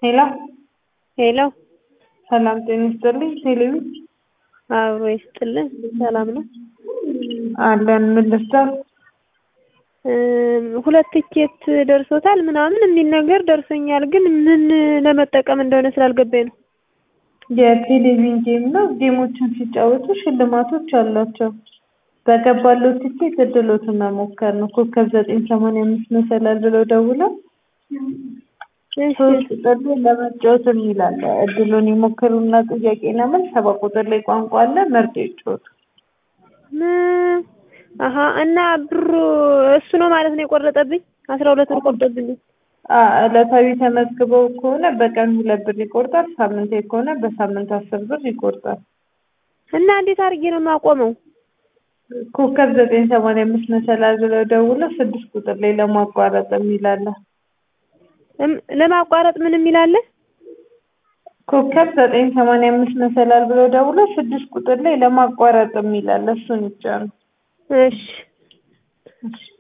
ሄሎ ሄሎ ሰላም ጤና ይስጥልኝ። ቴሌቪ አብሮ ይስጥልን። ሰላም ነው አለን። ምን ልርዳው? እም፣ ሁለት ቲኬት ደርሶታል ምናምን የሚል ነገር ደርሶኛል፣ ግን ምን ለመጠቀም እንደሆነ ስላልገባኝ ነው። የቴሌቪዥን ጌም ነው። ጌሞችን ሲጫወቱ ሽልማቶች አሏቸው። በገባለው ቲኬት እድሎትን መሞከር ነው። ኮከብ ዘጠኝ ሰማንያ አምስት መሰላል ብለው ደውለው እሺ ሶስት ቁጥር ላይ ለመጫወት የሚል አለ። እድሉን ይሞክሩና ጥያቄና መልስ ሰባ ቁጥር ላይ ቋንቋ አለ። መርጦ ይጫወቱ። ም- አሀ እና ብሩ እሱ ነው ማለት ነው የቆረጠብኝ። አስራ ሁለት ብር ቆርጦብኝ። አ- ዕለታዊ ተመዝግበው ከሆነ በቀን ሁለት ብር ይቆርጣል። ሳምንታዊ ከሆነ በሳምንት አስር ብር ይቆርጣል። እና እንዴት አድርጌ ነው የማቆመው? ኮከብ ዘጠኝ ሰማንያ አምስት መሰላል ብለው ደውለው ስድስት ቁጥር ላይ ለማቋረጥ የሚል አለ። እም- ለማቋረጥ ምን የሚል አለ? ኮከብ ዘጠኝ ሰማንያ አምስት መሰላል ብለው ደውለው ስድስት ቁጥር ላይ ለማቋረጥ የሚል አለ። እሱን ይጫኑ። እሺ እሺ